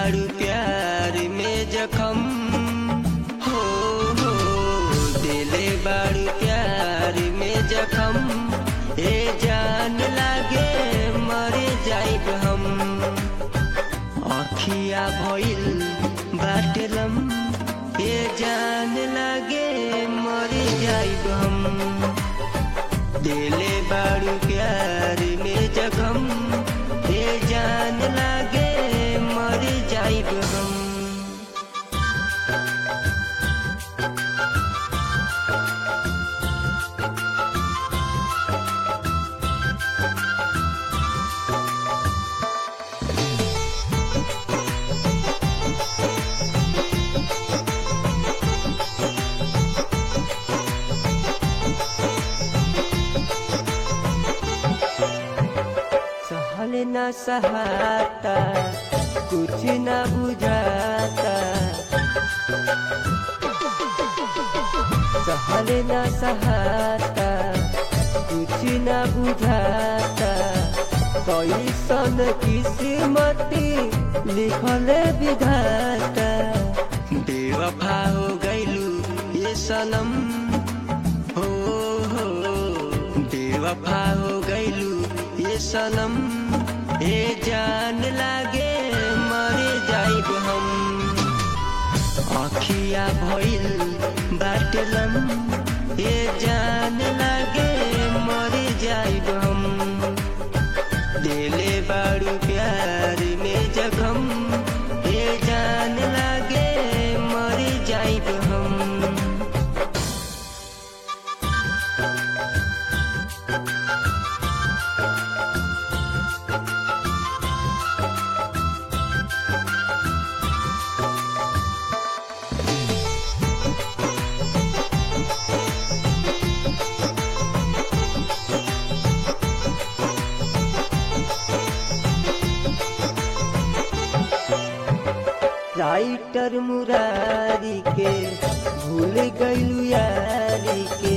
बारू प्यार में जखम हो हो दिले बारू प्यार में जखम ए जान लागे मरे जाइब हम अखिया भइल बाटलम ए जान लागे मरे जाइब हम दिले बारू प्यार में जखम ए जान लागे मर जाइब हम सहल न सहाता कुछ न बुझाता सहल न सहाता कुछ न बुझाता कैसन किस्मती लिखल विधाता बेवफा हो गइलू ये सनम हो हो बेवफा हो गइलू ये सनम ए जान लागे मरे जाइब हम अखिया भइल बाटलम ए जान लागे मरे जाइब हम दिले बारू प्यार में जखम ए जान लागे मरे जाइब हम राइटर मुरारी के भूल गइलू यारी के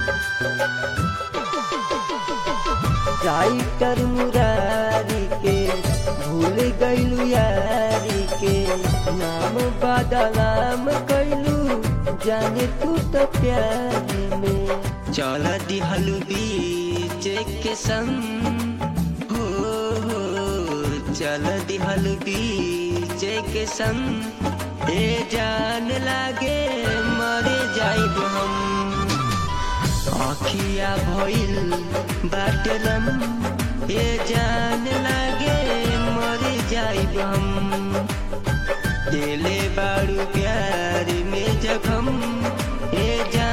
राइटर मुरारी के भूल गइलू यारी के नाम बदनाम कइलू जाने तू तो प्यार में चल दिहलू बीच के संग हो हो चल दिहल बीच के संग ए जान लागे मरे जाइब हम अखिया भइल बाटलम ए जान लागे मरे जाइब हम दिले बारू प्यार में जखम ए जान